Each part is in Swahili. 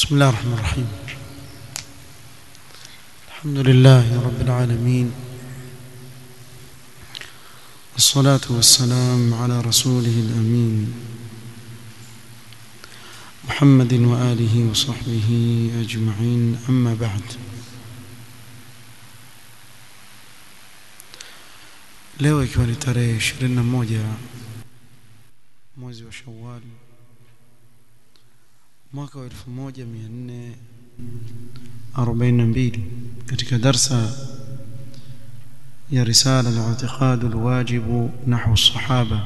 بسم الله الرحمن الرحيم الحمد لله رب العالمين والصلاة والسلام على رسوله الأمين محمد وآله وصحبه أجمعين أما بعد leo ikiwa ni tarehe 21 mwezi wa Shawwal mwaka wa 1442 katika darsa ya risala al-i'tiqad al-wajib nahwu as-sahaba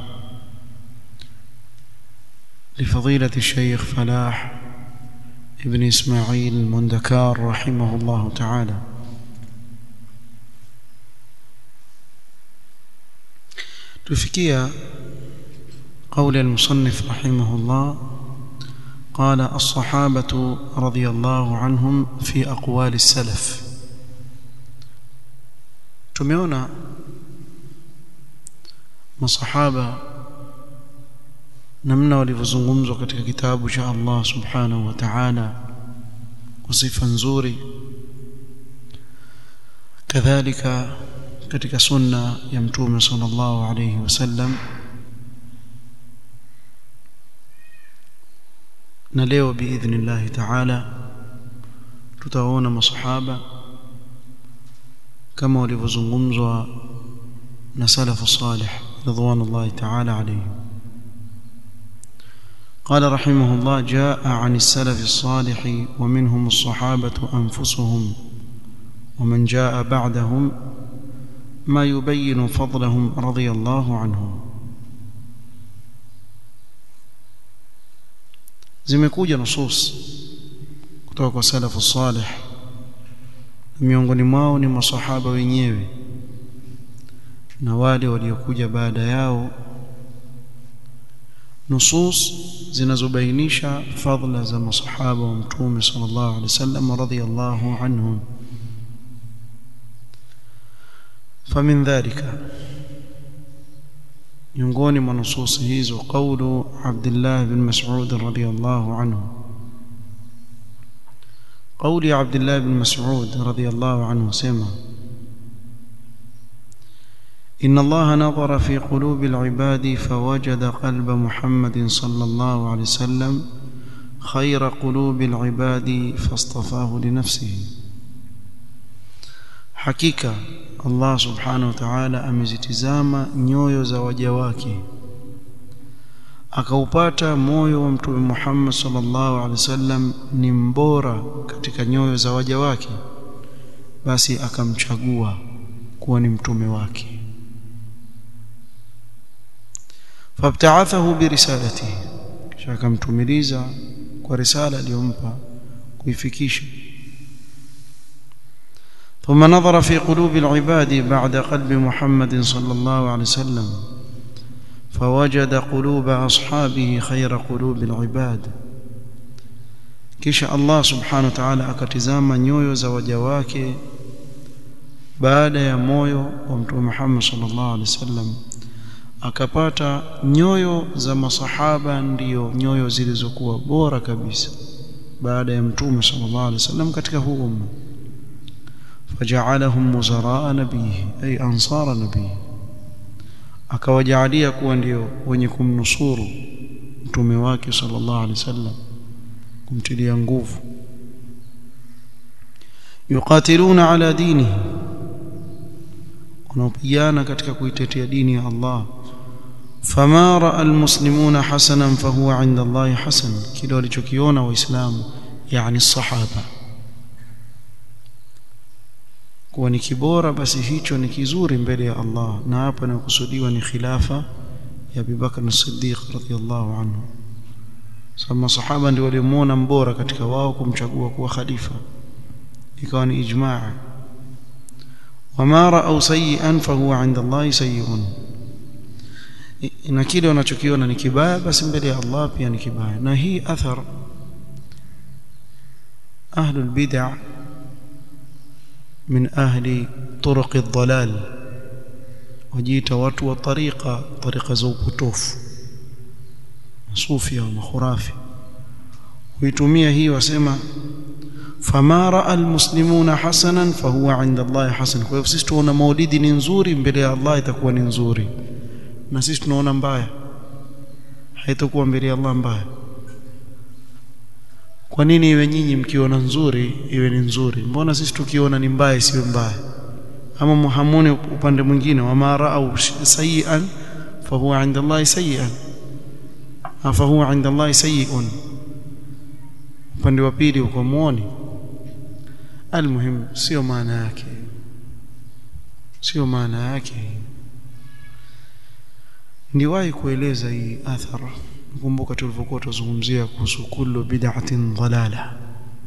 لفضيلة الشيخ فلاح ابن إسماعيل المندكار رحمه الله تعالى تفكيا قول المصنف رحمه الله قال الصحابة رضي الله عنهم في أقوال السلف tumeona masahaba namna walivyozungumzwa katika kitabu cha Allah subhanahu wa ta'ala kwa sifa nzuri kadhalika katika sunna ya mtume sallallahu alayhi wasallam na leo biidhnillah ta'ala tutaona masahaba kama walivyozungumzwa na salafu salih ridwanullahi ta'ala alayhim قال رحمه الله جاء عن السلف الصالح ومنهم الصحابة أنفسهم ومن جاء بعدهم ما يبين فضلهم رضي الله عنهم zimekuja nusus kutoka kwa salafu salih miongoni mwao ni masahaba wenyewe na wale waliokuja baada yao nusus zinazobainisha fadla za masahaba wa mtume sallallahu alaihi wasallam radhiyallahu anhum فمن ذلك miongoni mwa nusus hizo qawlu Abdullah bin Mas'ud radhiyallahu anhu قولي عبد الله بن مسعود رضي الله عنه سمع إن الله نظر في قلوب العباد فوجد قلب محمد صلى الله عليه وسلم خير قلوب العباد فاصطفاه لنفسه حقيقة Allah subhanahu wa ta'ala amezitizama nyoyo za waja wake akaupata moyo wa mtume Muhammad sallallahu alaihi wasallam ni mbora katika nyoyo za waja wake basi akamchagua kuwa ni mtume wake fabta'athahu birisalatihi kisha akamtumiliza kwa risala aliyompa kuifikisha ثم نظر في قلوب العباد بعد قلب محمد صلى الله عليه وسلم فوجد قلوب أصحابه خير قلوب العباد kisha Allah subhanahu wa ta'ala akatizama nyoyo za waja wake baada ya moyo wa mtume Muhammad sallallahu alaihi wasallam akapata nyoyo za masahaba ndiyo nyoyo zilizokuwa bora kabisa baada ya mtume sallallahu alaihi wasallam katika huu umma فجعلهم وزراء نبيه أي أنصار نبيه akawajalia kuwa ndio wenye kumnusuru mtume wake sallallahu alaihi wasallam kumtilia nguvu yuqatiluna ala dinihi wanaopigana katika kuitetea dini ya Allah fama raa almuslimuna hasanan fahuwa inda Allah hasan kile walichokiona waislamu yani sahaba kuwa ni kibora basi hicho ni kizuri mbele ya Allah na hapa inakusudiwa ni khilafa ya Abu Bakar as-Siddiq radhiyallahu anhu sababu masahaba ndio walimuona mbora katika wao kumchagua kuwa khalifa ikawa ni ijmaa wama ra'aw sayyi'an fahuwa 'inda Allah sayyi'un na kile wanachokiona ni kibaya basi mbele ya Allah pia ni kibaya na hii athar ahlul bid'ah من أهل طرق الضلال وجيت watu wa tariqa tariqa za upotofu masufia wa makhurafi huitumia hii wasema fama raa almuslimuna hasanan fahuwa inda Allah hasan kwa hivyo sisi tunaona maulidi ni nzuri mbele ya Allah itakuwa ni nzuri na sisi tunaona mbaya haitakuwa mbele ya Allah mbaya kwa nini iwe nyinyi mkiona nzuri iwe ni nzuri mbona sisi tukiona ni mbaya isiwe mbaya ama muhamuni upande mwingine wama raau sayian fahuwa inda Allah sayian fahuwa inda Allah sayiun upande wa pili uko muoni almuhim sio maana yake sio maana yake ndiwahi kueleza hii athara kumbuka tulivyokuwa tuzungumzia kuhusu kullu bid'atin dalala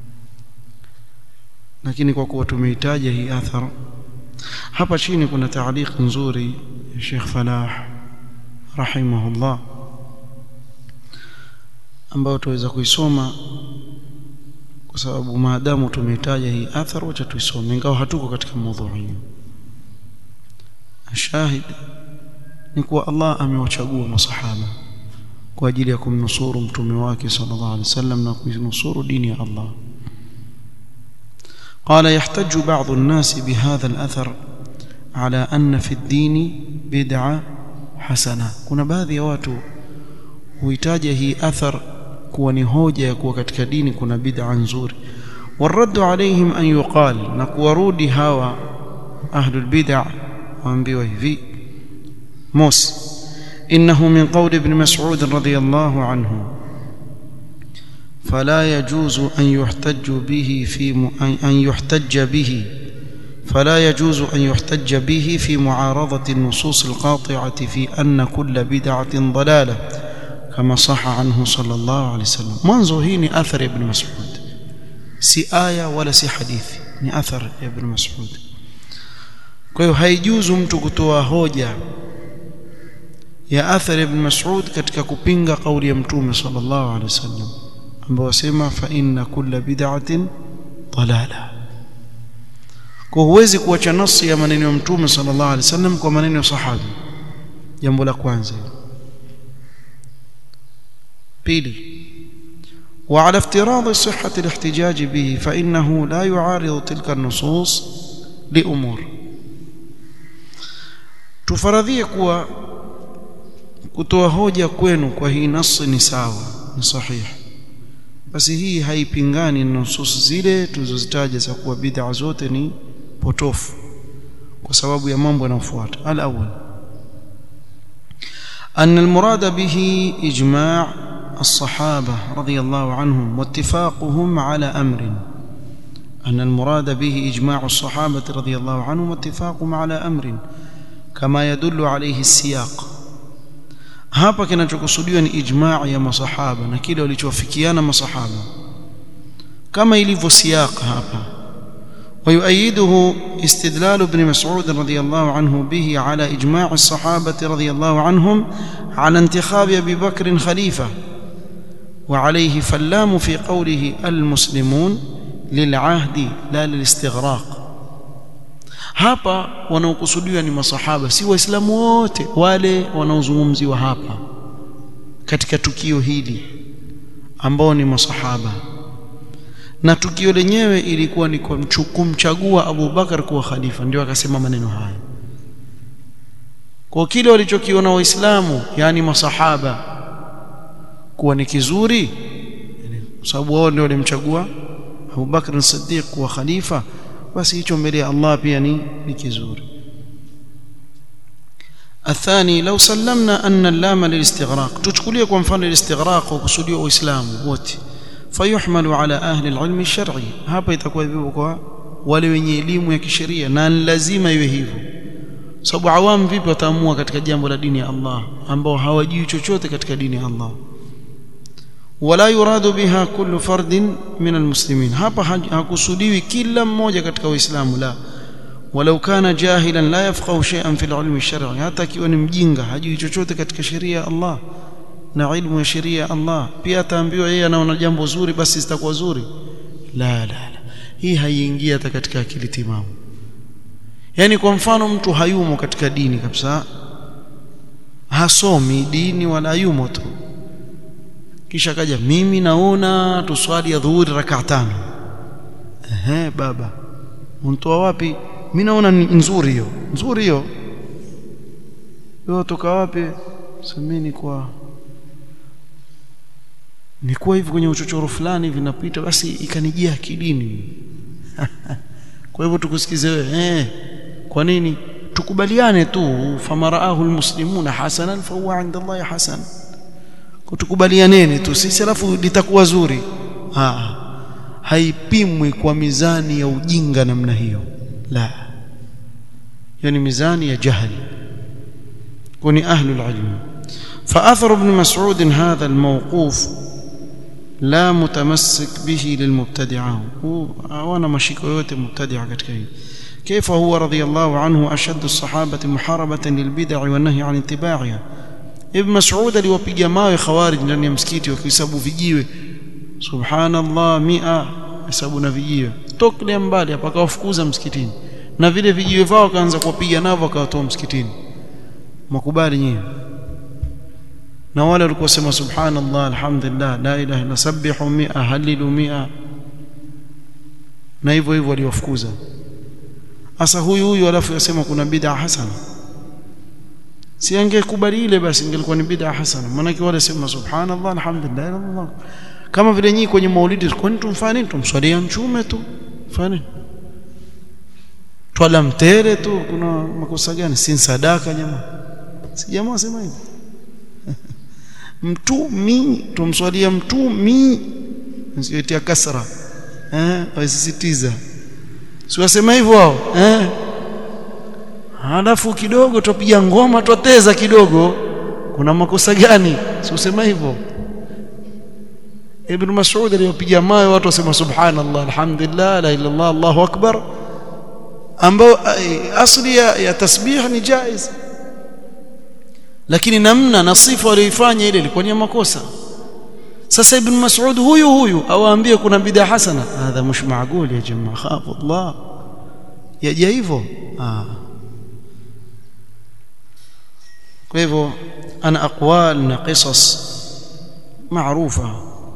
lakini kwa kuwa tumeitaja hii athara hapa chini kuna taaliq nzuri ya Sheikh Falah rahimahullah ambayo tuweza kuisoma kwa sababu maadamu tumeitaja hii athar wacha tuisome ingawa hatuko katika mada shahid ni kuwa Allah amewachagua masahaba kwa ajili ya kumnusuru mtume wake sallallahu alaihi wasallam na kuinusuru dini ya Allah قال يحتج بعض الناس بهذا الأثر على أن في الدين بدعة حسنة kuna baadhi ya watu huitaja hii athar kuwa ni hoja ya kuwa katika dini kuna bid'a nzuri والرد عليهم أن يقال نكورودي هوا أهل البدع وأنبيوه في موس إنه من قول ابن مسعود رضي الله عنه فلا يجوز أن يحتج به في م... أن يحتج به فلا يجوز أن يحتج به في معارضة النصوص القاطعة في أن كل بدعة ضلالة كما صح عنه صلى الله عليه وسلم منذ هي أثر ابن مسعود si aya wala si hadithi ni athar ya ibn Mas'ud kwa hiyo haijuzu mtu kutoa hoja ya athar ibn Mas'ud katika kupinga kauli ya mtume sallallahu alaihi wasallam ambao wasema fa inna kulla bid'atin dalala kwa huwezi kuacha nasi ya maneno ya mtume sallallahu alaihi wasallam kwa maneno ya sahabi jambo la kwanza pili وعلى افتراض صحة الاحتجاج به فإنه لا يعارض تلك النصوص لأمور tufaradhie kuwa kutoa hoja kwenu kwa hii nasi ni sawa ni sahihi basi hii haipingani na nusus zile tulizozitaja za kuwa bid'a zote ni potofu kwa sababu ya mambo yanayofuata al-awwal أن المراد به إجماع الصحابة رضي الله عنهم واتفاقهم على أمر أن المراد به إجماع الصحابة رضي الله عنهم واتفاقهم على أمر كما يدل عليه السياق hapa kinachokusudiwa ni ijmaa ya masahaba na kile walichowafikiana masahaba kama ilivyo siyaq hapa ويؤيده استدلال ابن مسعود رضي الله عنه به على إجماع الصحابة رضي الله عنهم على انتخاب أبي بكر خليفة وعليه فاللام في قوله المسلمون للعهد لا للاستغراق hapa wanaokusudiwa ni masahaba si waislamu wote wale wanaozungumziwa hapa katika tukio hili ambao ni masahaba na tukio lenyewe ilikuwa ni kumchagua Abu Bakar kuwa khalifa ndio akasema maneno haya kwa kile walichokiona waislamu yani masahaba kuwa ni kizuri kwa sababu wao ndio walimchagua Abu Bakr as-Siddiq kuwa khalifa basi hicho mbele ya Allah pia ni ni kizuri الثاني لو سلمنا أن اللام للاستغراق تشكليه kwa mfano الاستغراق وkusudiwa uislamu wote فيحمل على أهل العلم الشرعي hapa itakuwa hivyo kwa wale wenye elimu ya kisheria na lazima iwe hivyo sababu awam vipi wataamua katika jambo la dini ya Allah ambao hawajui chochote katika dini ya Allah wala yuradu biha kullu fardin min almuslimin hapa hakusudiwi kila mmoja katika uislamu la walau kana jahilan la yafqahu shay'an fil ilmi shar'i hata akiwa ni mjinga hajui chochote katika sheria ya Allah na ilmu ya sheria ya Allah pia ataambiwa yeye anaona jambo zuri basi zitakuwa zuri la la la hii haiingia hata katika akili timamu yani kwa mfano mtu hayumo katika dini kabisa hasomi dini wala yumo tu kisha kaja mimi naona tuswali ya dhuhuri rakaa tano ehe baba untoa wapi mimi naona nzuri hiyo nzuri hiyo wewe toka wapi semeni kwa nikuwa hivi kwenye uchochoro fulani vinapita basi ikanijia akilini kwa hivyo tukusikize wewe eh kwa nini tukubaliane tu famaraahu almuslimuna hasanan fa huwa inda Allah hasan kutukubalianeni tu sisi alafu litakuwa zuri ah haipimwi kwa mizani ya ujinga namna hiyo la hiyo ni mizani ya jahili kuni ahlu alilm فاثر ابن مسعود هذا الموقوف لا متمسك به للمبتدعه وانا مشيكو yote mubtadi'a katika hii كيف هو رضي الله عنه اشد الصحابه محاربه للبدع والنهي عن اتباعها ابن مسعود aliwapiga mawe khawarij ndani ya msikiti wakihesabu vijiwe subhanallah 100 hesabu na vijiwe tokle mbali hapa akawafukuza msikitini na vile vijiwe vao akaanza kuwapiga navyo akawatoa msikitini makubali nyinyi na wale walikuwa sema subhanallah alhamdulillah la ilaha illa sabbihu 100 halilu 100 na hivyo hivyo waliwafukuza sasa huyu huyu alafu yasema kuna bid'a hasana si angekubali ile basi ingelikuwa ni bid'a hasana maana wale sema subhanallah alhamdulillah Allah kama vile nyinyi kwenye maulidi kwani tumfanye tumswalia mchume tu fanye twala mtere tu kuna makosa gani si sadaka jamaa si jamaa sema hivyo mtumi tumswalia mtumi nsiyotia kasra eh wasisitiza si wasema hivyo wao eh halafu kidogo tupiga ngoma twateza kidogo kuna makosa gani si usema hivyo Ibn Mas'ud aliyopiga mawe watu wasema subhanallah alhamdulillah la ilaha illallah Allahu akbar ambao asli ya, ya tasbih ni jaiz lakini namna na sifa aliyoifanya ile ilikuwa ni makosa sasa ibn mas'ud huyu huyu awaambie kuna bid'a hasana hadha msh maaqul ya jamaa khafu Allah yaja hivyo ah kwa hivyo ana aqwal na qisas maarufa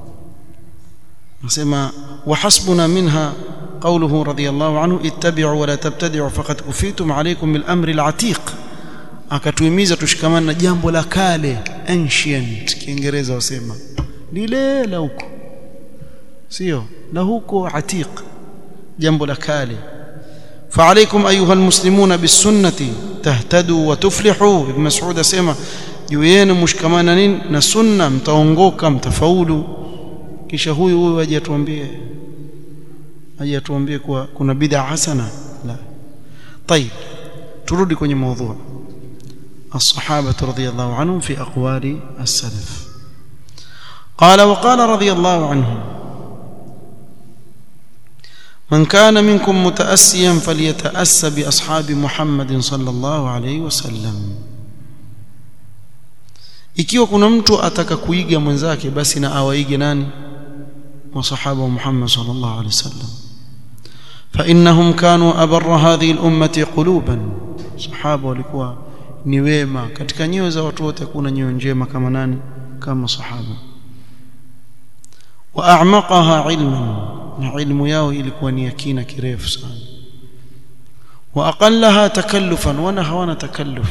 nasema وحسبنا منها قوله رضي الله عنه اتبعوا ولا تبتدعوا فقد كفيتم عليكم بالامر العتيق akatuhimiza tushikamane na jambo la kale ancient kiingereza wasema lile la huko sio la huko atiq jambo la kale فعليكم ايها المسلمون بالسنه تهتدوا وتفلحوا ابن مسعود اسمع juu yenu mshikamana nini na sunna mtaongoka mtafaulu kisha huyu huyu aje atuambie aje atuambie kuwa kuna bid'a hasana la طيب turudi kwenye mada الصحابه رضي الله عنهم في اقوال السلف قال وقال رضي الله عنهم من كان منكم متأسيا فليتأسى بأصحاب محمد صلى الله عليه وسلم ikiwa kuna mtu ataka kuiga mwenzake basi na awaige nani masahaba wa Muhammad sallallahu alaihi wasallam fa innahum kanu abarra hadhihi al-ummati quluban sahaba walikuwa ni wema katika nyoyo za watu wote kuna nyoyo njema kama nani kama sahaba wa a'maqaha ilman na ilmu yao ilikuwa ni yakina kirefu sana wa aqallaha takallufan wana hawana takalluf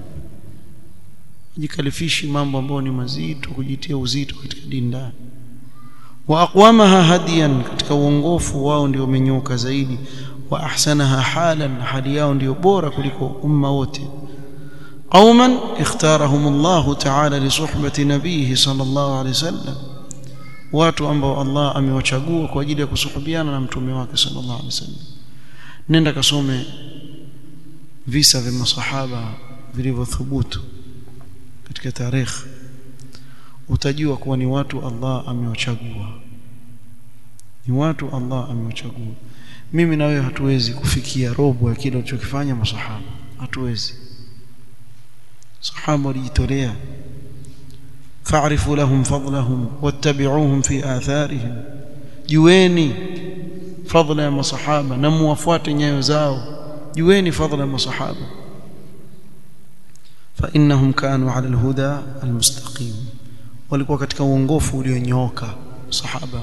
jikalifishi mambo ambayo ni mazito kujitia uzito katika dini ndani wa aqwamaha hadiyan katika uongofu wao ndio umenyoka zaidi wa ahsanaha halan hali yao ndio bora kuliko umma wote قوما اختارهم الله تعالى لصحبة نبيه صلى الله عليه وسلم watu ambao Allah amewachagua kwa ajili ya kusuhubiana na mtume wake sallallahu alaihi wasallam nenda kasome visa vya masahaba vilivyothubutu katika tarehe utajua kuwa ni watu Allah amewachagua ni watu Allah amewachagua mimi na wewe hatuwezi kufikia robo ya kile walichokifanya masahaba hatuwezi sahaba walijitolea fa'rifu lahum fadlahum wattabi'uhum fi atharihim jueni fadla ya masahaba na muwafuate nyayo zao jueni fadla ya masahaba فإنهم كانوا على الهدى المستقيم walikuwa katika uongofu ulionyooka sahaba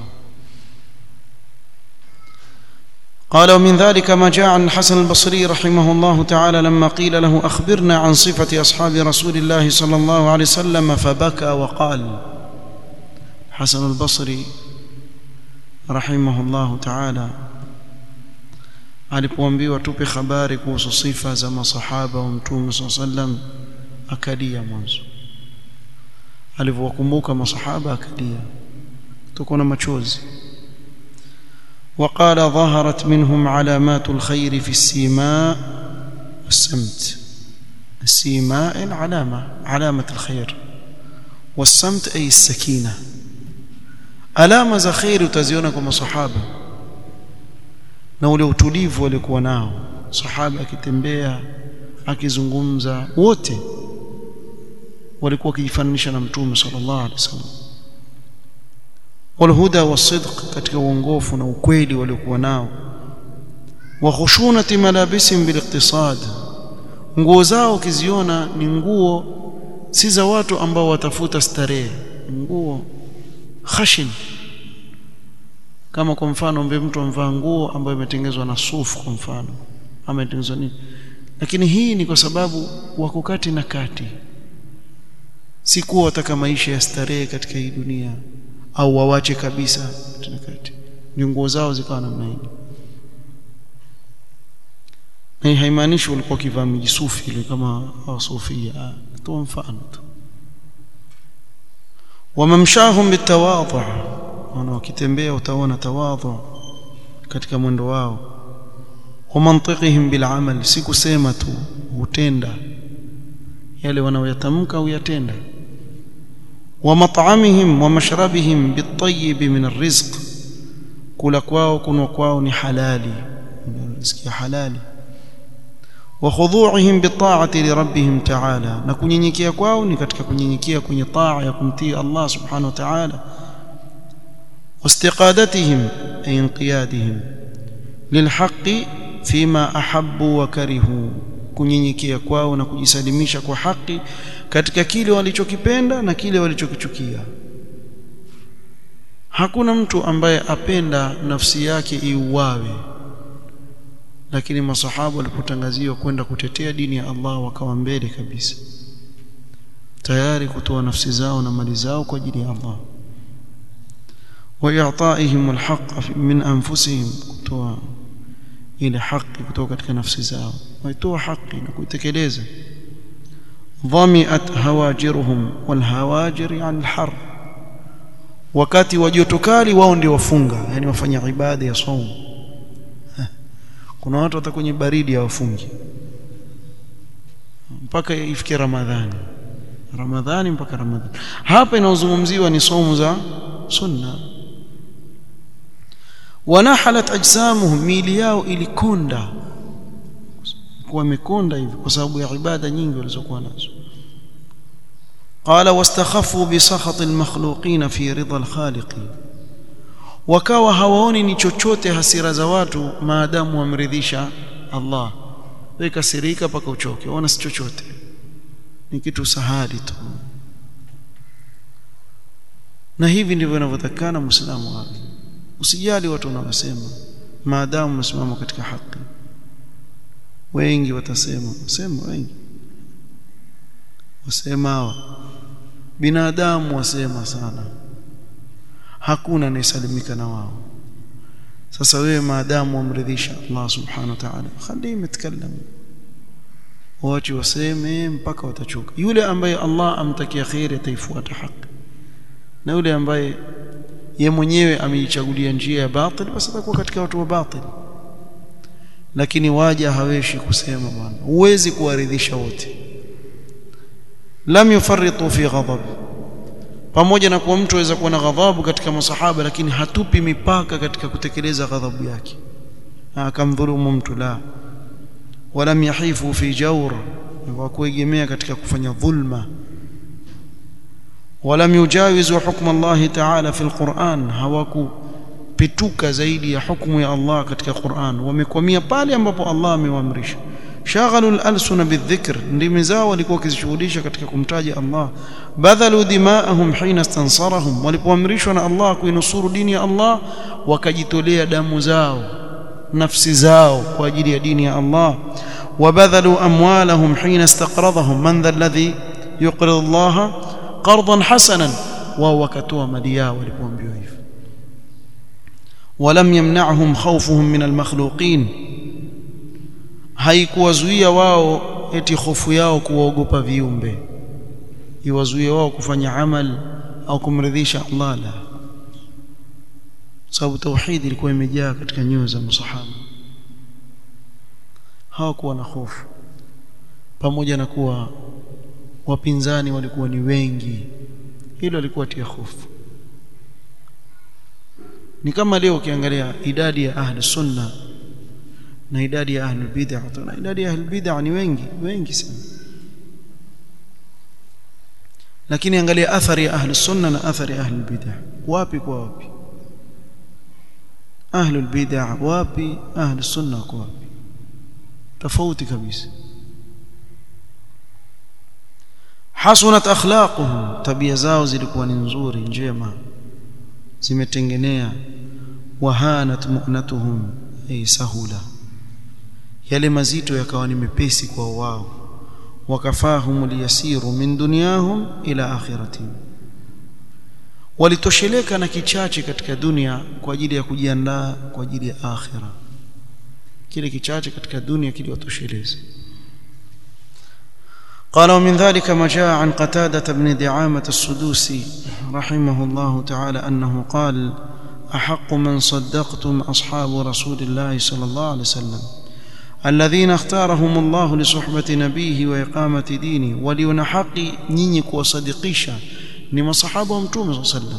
قال ومن ذلك ما جاء عن الحسن البصري رحمه الله تعالى لما قيل له أخبرنا عن صفة أصحاب رسول الله صلى الله عليه وسلم فبكى وقال حسن البصري رحمه الله تعالى alipoambiwa tupe habari kuhusu sifa za masahaba wa mtume saa sallam akalia mwanzo alivyowakumbuka masahaba akalia tuko na machozi وقال ظهرت منهم علامات الخير في السيماء والسمت السيماء العلامة علامة الخير والسمت أي السكينة alama za kheri utaziona kwa masahaba na ule utulivu walikuwa nao sahaba akitembea akizungumza wote walikuwa wakijifananisha na mtume sallallahu alaihi wasallam walhuda wasidq katika uongofu na ukweli waliokuwa nao wa khushunati malabisim biliqtisad nguo zao ukiziona ni nguo si za watu ambao watafuta starehe nguo khashin kama kwa mfano mbe mtu amvaa nguo ambayo imetengenezwa na sufu kwa mfano ama imetengenezwa nini lakini hii ni kwa sababu wako kati na kati si kuwa wataka maisha ya starehe katika hii dunia au wawache kabisa katika kati ni nguo zao zikawa namna hii na haimaanishi walikuwa kivaa mijisufi ile kama wasufia toa mfano tu wamamshahum bitawadhu wana wakitembea utaona tawadhu katika mwendo wao wa mantiqihim bil amal si kusema tu hutenda yale wanaoyatamka au yatenda wa mat'amihim wa mashrabihim bitayyib min arrizq kula kwao kunwa kwao ni halali riziki halali wa khudu'ihim bita'ati li rabbihim ta'ala na kunyenyekea kwao ni katika kunyenyekea kwenye taa ya kumtii Allah subhanahu wa ta'ala واستقادتهم أي انقيادهم للحق فيما أحبوا وكرهوا kunyenyekea kwao na kujisalimisha kwa haki katika kile walichokipenda na kile walichokichukia hakuna mtu ambaye apenda nafsi yake iuawe lakini masahaba walipotangaziwa kwenda kutetea dini ya Allah wakawa mbele kabisa tayari kutoa nafsi zao na mali zao kwa ajili ya Allah وإعطائهم الحق من أنفسهم kutoa ile haki kutoka katika nafsi zao waitoa haki na kuitekeleza dhamiat hawajiruhum walhawajir yani alhar wakati wa joto kali wao ndio wafunga yani wafanya ibada ya saum kuna watu hata kwenye baridi hawafungi mpaka ifikie ramadhani ramadhani mpaka ramadhani hapa inaozungumziwa ni somo za sunna wanahalat ajsamuhum miili yao ilikonda kuwa imekonda hivi kwa sababu ya ibada nyingi walizokuwa nazo qala wastakhafu bi sakhati almakhluqin fi ridha alkhaliq wakawa hawaoni ni chochote hasira za watu maadamu wamridhisha Allah wewe kasirika paka uchoke ona si chochote ni kitu sahali tu na hivi ndivyo inavyotakana muislamu wake usijali watu wanaosema maadamu umesimama katika haki wengi watasema wasema wengi wasema hawa binadamu wasema sana hakuna anayesalimika na wao sasa wewe maadamu wamridhisha Allah subhanahu wa ta'ala khali mtakallamu waache waseme mpaka watachoka yule ambaye Allah amtakia khairi ataifuata haki na yule ambaye ye mwenyewe ameichagulia njia ya batil basi atakuwa katika watu wa batil lakini waja haweshi kusema bwana huwezi kuwaridhisha wote lam yufarritu fi ghadab pamoja na kuwa mtu aweza kuwa na ghadhabu katika masahaba lakini hatupi mipaka katika kutekeleza ghadhabu yake akamdhulumu mtu la walam yahifu fi jawr wa kuegemea katika kufanya dhulma ولم يجاوزوا حكم الله تعالى في القرآن hawaku pituka zaidi ya hukumu ya Allah katika Qur'an wamekwamia pale ambapo Allah amewaamrisha shaghalu al-alsuna bidhikr ndimi zao walikuwa wakizishughulisha katika kumtaja Allah badhalu dimaahum hina istansarahum walipoamrishwa na Allah kuinusuru dini ya Allah wakajitolea damu zao nafsi zao kwa ajili ya dini ya Allah wabadhalu amwalahum hina istaqradhahum man dha alladhi yuqridu Allah qardan hasanan wao wakatoa mali yao walipoambiwa hivyo ولم يمنعهم خوفهم من المخلوقين haikuwazuia wao eti hofu yao kuwaogopa viumbe iwazuie wao kufanya amal au kumridhisha Allah la sababu tauhid ilikuwa imejaa katika nyoyo za masahaba hawakuwa na hofu pamoja na kuwa wapinzani walikuwa ni wengi hilo lilikuwa tia hofu ni kama leo ukiangalia idadi ya ahli sunna na idadi ya ahli bid'ah na idadi ya ahli bid'ah ni wengi wengi sana lakini angalia athari ya ahli sunna na athari ya ahli bid'ah wapi kwa wapi ahli bid'ah wapi ahli sunna kwa wapi tofauti kabisa hasunat akhlaquhum tabia zao zilikuwa ni nzuri njema zimetengenea wahanat mu'natuhum ay sahula yale mazito yakawa ni mepesi kwa wao wakafahum liyasiru min dunyahum ila akhiratihim walitosheleka na kichache katika dunia kwa ajili ya kujiandaa kwa ajili ya akhira kile kichache katika dunia kiliwatosheleza قال ومن ذلك ما جاء عن قتادة بن دعامة السدوسي رحمه الله تعالى أنه قال أحق من صدقتم أصحاب رسول الله صلى الله عليه وسلم الذين اختارهم الله لصحبة نبيه وإقامة دينه وليون حقي نينك وصدقيشا لما صحابه متوم صلى الله عليه وسلم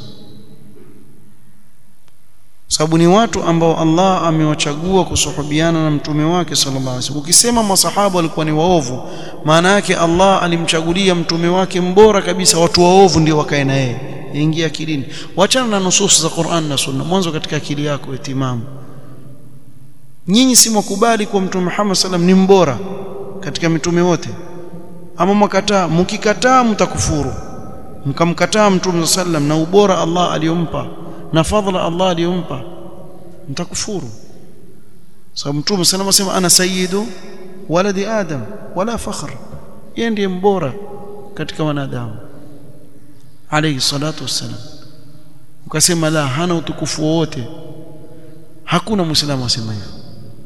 sababu ni watu ambao Allah amewachagua kusuhubiana na mtume wake sallallahu alaihi wasallam. Ukisema masahaba walikuwa ni waovu, maana yake Allah alimchagulia mtume wake mbora kabisa, watu waovu ndio wakae na yeye. Ingia akilini, wachana na nusus za Qur'an na Sunna, mwanzo katika akili yako itimamu. Nyinyi si mwakubali kwa mtume Muhammad sallam ni mbora katika mitume wote, ama mwakataa? Mkikataa mtakufuru, mkamkataa mtume sallam na ubora Allah aliyompa na fadhila Allah aliyompa mtakufuru sababu mtume sana anasema ana sayyidu waladi adam wala fakhr yeye ndiye mbora katika wanadamu alayhi salatu wassalam ukasema la hana utukufu wote hakuna muislamu asema hivyo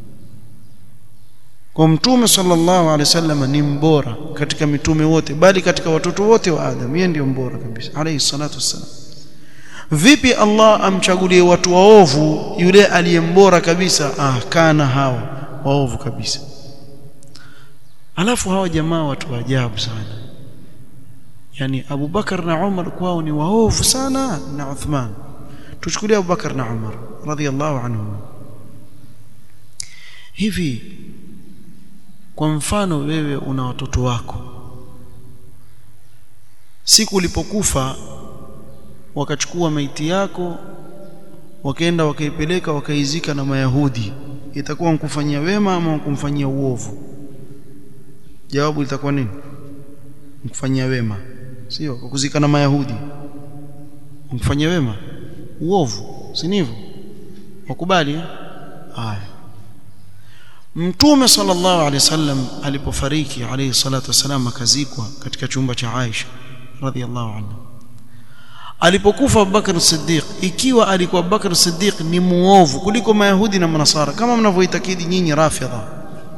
kwa mtume sallallahu alaihi wasallam ni mbora katika mitume wote bali katika watoto wote wa adam yeye ndiye mbora kabisa alayhi salatu wassalam vipi Allah amchagulie watu waovu yule aliyembora kabisa ah kana hawa waovu kabisa alafu hawa jamaa watu wa ajabu sana yani Abu Bakar na Umar kwao ni waovu sana na Uthman tuchukulie Abu Bakar na Umar radhiallahu anhum hivi kwa mfano wewe una watoto wako siku ulipokufa wakachukua maiti yako wakaenda wakaipeleka wakaizika na mayahudi itakuwa mkufanyia wema ama kumfanyia uovu jawabu litakuwa nini mkufanyia wema sio kukuzika na mayahudi mkufanyia wema uovu si ndivyo wakubali haya mtume sallallahu alaihi wasallam alipofariki alayhi salatu wasalam akazikwa katika chumba cha Aisha radhiallahu anha alipokufa Abubakar Siddiq ikiwa alikuwa Abubakar Siddiq ni muovu kuliko Mayahudi na Manasara kama mnavyoitakidi nyinyi Rafidha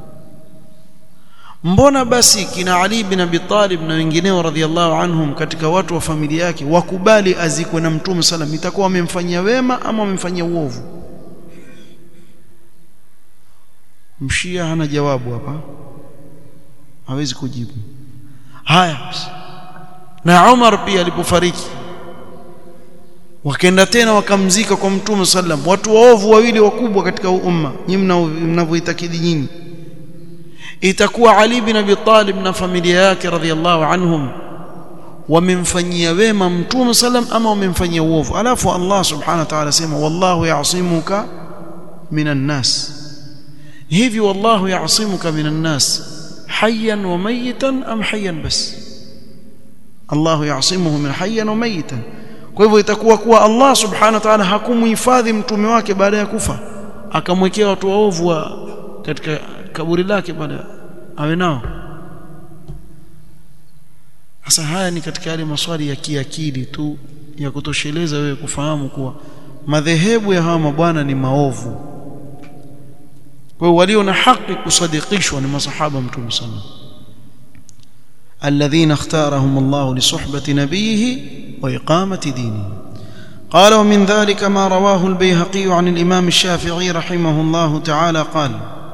mbona basi kina Ali bin Abi Talib na wengineo radhiallahu anhum katika watu wa familia yake wakubali azikwe na Mtume sallam itakuwa wamemfanyia wema ama wamemfanyia uovu mshia hana jawabu hapa hawezi kujibu haya na Umar pia alipofariki wakaenda tena wakamzika kwa mtume sallam watu waovu wawili wakubwa katika umma nyinyi mnavyoitakidi nyinyi itakuwa Ali bin Abi Talib na familia yake radhiallahu anhum wamemfanyia wema mtume sallam ama wamemfanyia uovu alafu Allah subhanahu wa ta'ala sema wallahu ya'simuka minan nas hivi wallahu ya'simuka minan nas hayyan wa mayitan am hayyan bas Allahu ya'simuhu min hayyan wa mayitan kwa hivyo itakuwa kuwa Allah subhanahu wa ta'ala hakumhifadhi mtume wake baada ya kufa akamwekea watu waovu wa katika kaburi lake baada awe nao sasa haya ni katika yale maswali ya kiakili tu ya kutosheleza wewe kufahamu kuwa madhehebu ya hawa mabwana ni maovu kwa hiyo walio na haki kusadikishwa ni masahaba mtume sana alladhina ikhtarahum Allah li suhbati nabiyhi wa iqamati dinihi قال ومن ذلك ما رواه البيهقي عن الإمام الشافعي رحمه الله تعالى قال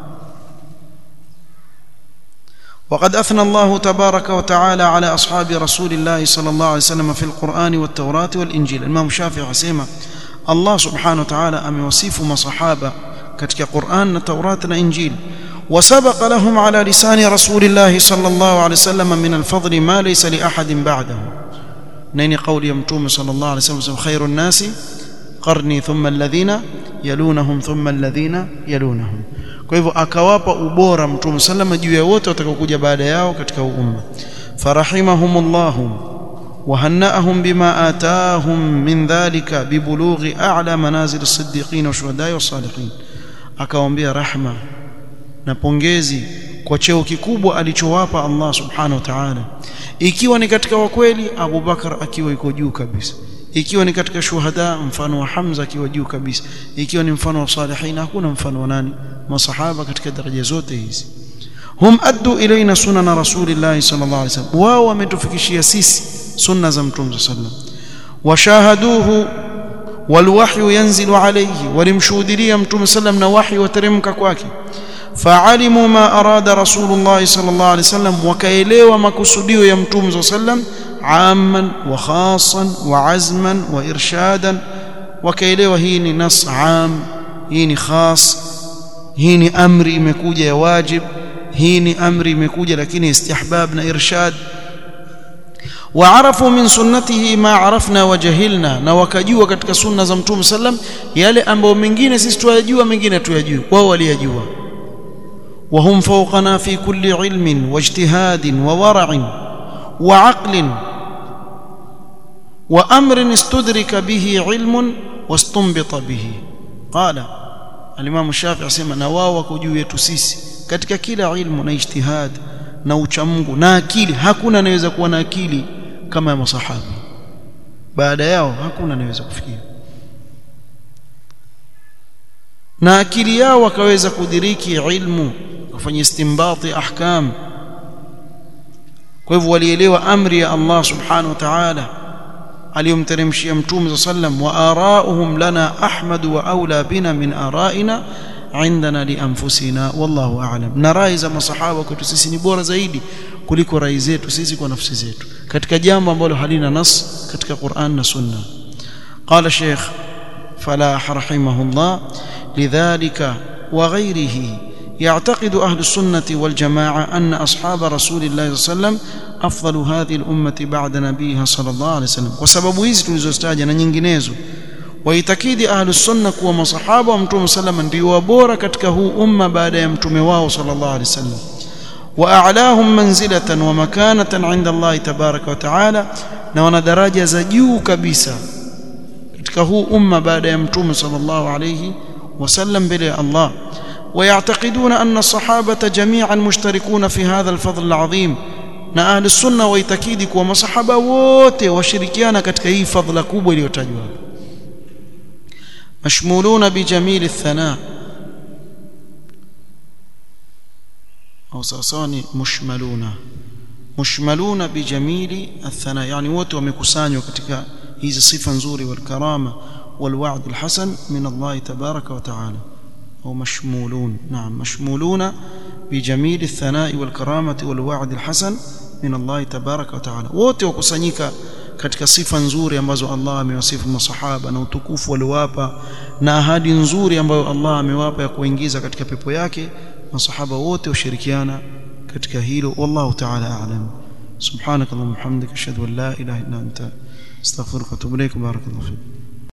وقد أثنى الله تبارك وتعالى على أصحاب رسول الله صلى الله عليه وسلم في القرآن والتوراة والإنجيل الإمام الشافعي سيما الله سبحانه وتعالى أم يوصف ما صحابة كتك قرآن والتوراة والإنجيل وسبق لهم على لسان رسول الله صلى الله عليه وسلم من الفضل ما ليس لأحد بعده نين قول يمتوم صلى الله عليه وسلم خير الناس قرني ثم الذين يلونهم ثم الذين يلونهم kwa hivyo akawapa ubora mtume sallama juu ya wote watakaokuja baada yao katika umma farahimahumullahu وهنأهم بما آتاهم من ذلك ببلوغ أعلى منازل الصديقين والشهداء والصالحين akawaambia rahma na pongezi kwa cheo kikubwa alichowapa Allah subhanahu wa ta'ala ikiwa ni katika wakweli Abu Bakar akiwa yuko juu kabisa ikiwa ni katika shuhada mfano wa Hamza akiwa juu kabisa ikiwa ni mfano wa salihin hakuna mfano wa nani masahaba katika daraja zote hizi hum addu ilaina sunana rasulillahi sallallahu alaihi wasallam wao wametufikishia sisi sunna za mtume sallallahu alaihi wasallam washahaduhu walwahyu yanzilu alayhi walimshuhudia mtume sallam na wahyi wateremka kwake فعلموا ما أراد رسول الله صلى الله عليه وسلم وكيلوا مقصوديو يا متوم صلى الله عليه وسلم عاما وخاصا وعزما وإرشادا وكيلوا هيني نص عام هيني خاص هيني أمري مكوجة واجب هيني أمري مكوجة لكن استحبابنا إرشاد وعرفوا من سنته ما عرفنا وجهلنا na wakajua katika sunna za mtume sallam yale ambayo mengine sisi tuyajua mengine tuyajui wao waliyajua وهم فوقنا في كل علم واجتهاد وورع وعقل وامر استدرك به علم واستنبط به قال الامام الشافعي اسمع na wao wako juu yetu sisi katika kila ilmu na ijtihad na uchamungu na akili hakuna anaweza kuwa na akili kama ya masahaba baada yao hakuna anaweza kufikia na akili yao wakaweza kudiriki ilmu kufanya istimbati ahkam kwa hivyo walielewa amri ya Allah subhanahu wa ta'ala aliyomteremshia mtume sallam wa arauhum lana ahmad wa aula bina min araina indana li anfusina wallahu a'lam na rai za masahaba kwetu sisi ni bora zaidi kuliko rai zetu sisi kwa nafsi zetu katika jambo ambalo halina nas katika Qur'an na Sunna qala Sheikh فلاح رحمه الله لذلك وغيره يعتقد أهل السنة والجماعة أن أصحاب رسول الله صلى الله عليه وسلم أفضل هذه الأمة بعد نبيها صلى الله عليه وسلم وسبب hizi tulizostaja na nyinginezo waitakidi ahlu sunna kuwa masahaba wa mtume sallam ndio bora katika huu umma baada ya mtume wao sallallahu alaihi wasallam واعلاهم منزله ومكانه عند الله تبارك وتعالى na wana daraja za juu kabisa katika huu umma baada ya mtume sallallahu alayhi wasallam mbele ya Allah ويعتقدون أن الصحابة جميعا مشتركون في هذا الفضل العظيم na ahli sunna waitakidi kuwa masahaba wote washirikiana katika hii fadhila kubwa iliyotajwa mashmuluna bijamili thana au sawasawa ni mushmaluna mushmaluna bijamili athana yani wote wamekusanywa katika hizi sifa nzuri walkarama والوعد الحسن من الله تبارك وتعالى أو مشمولون نعم مشمولون بجميل الثناء والكرامة والوعد الحسن من الله تبارك وتعالى wote wakusanyika katika sifa nzuri ambazo Allah amewasifu masahaba na utukufu waliowapa na ahadi nzuri ambayo Allah amewapa ya kuingiza katika pepo yake masahaba wote ushirikiana katika hilo wallahu ta'ala a'lam subhanakallahumma hamdika ashhadu an la ilaha illa anta astaghfiruka wa atubu ilaik barakallahu fik